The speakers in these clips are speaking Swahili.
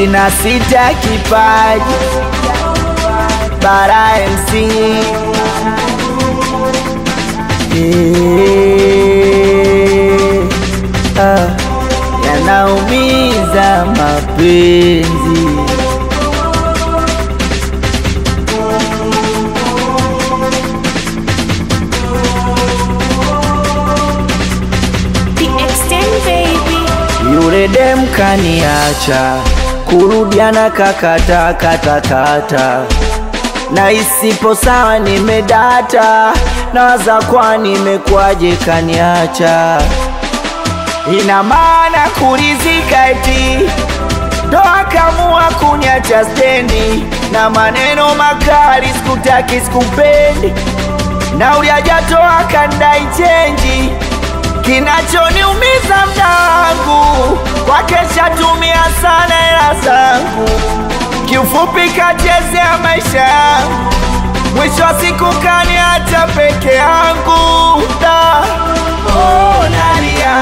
sina sita kipaji bara MC Eh, ah, yanaumiza mapenzi The extent baby. Yule dem kaniacha, kurudiana kakata kata kata, na isipo sawa nimedata, nawaza kwa nimekwaje kaniacha, ina maana kulizika eti ndo akamua kuniacha stendi na maneno makali, sikutaki sikupendi, na uliajatoa kandai chenji kinachoniumiza mda wangu kwake shatumia sana hela zangu, kiufupi kachezea maisha yangu, mwisho wa siku kaniacha peke yangu da. Oh, nalia.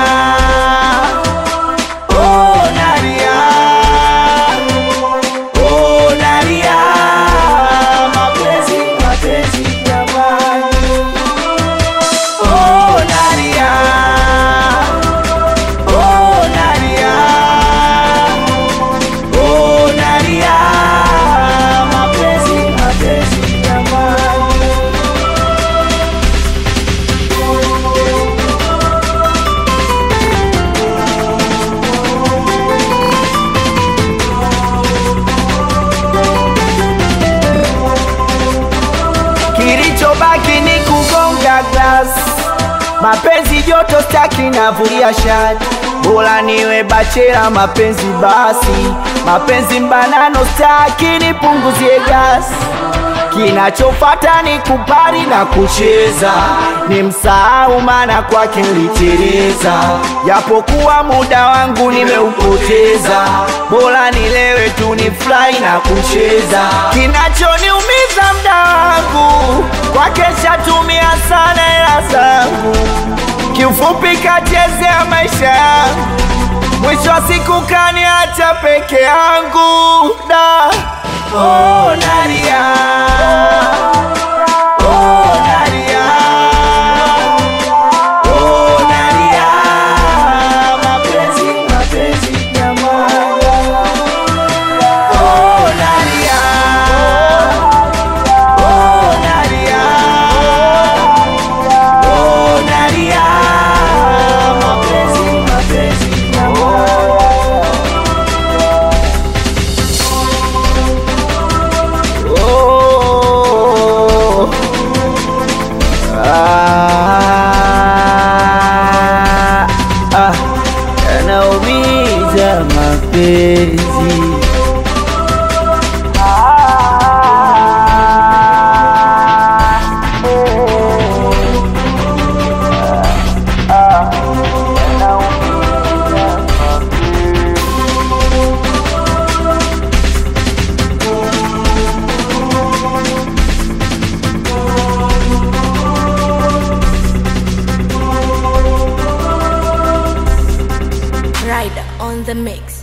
Oh, nalia. Oh, nalia. Mapenzi, mapenzi jamani. Oh, nalia. Oh, nalia. Oh, nalia. Mapenzi, mapenzi jamani. Kilichobaki ni kugonga glass, mapenzi joto staki navulia shati, bora niwe bachela mapenzi basi, mapenzi mbanano staki nipunguzie gasi Kinachofata ni kupari na kucheza, ni msahau maana kwake niliteleza, japokuwa muda wangu nimeupoteza, bora nilewe tu ni fly na kucheza. Kinachoniumiza mda wangu kwake shatumia sana hela zangu, kiufupi kachezea maisha yangu, mwisho wa siku kaniacha peke yangu da. Oh, nalia. Oh, nalia. Oh, nalia. Mapenzi, mapenzi jamani. Oh, nalia. Oh, nalia. Oh, nalia. Mapenzi, mapenzi jamani. Oh. Ah, ah, yanaumiza mapenzi Ah, eh, ah, yanaumiza mapenzi Rider on the mix.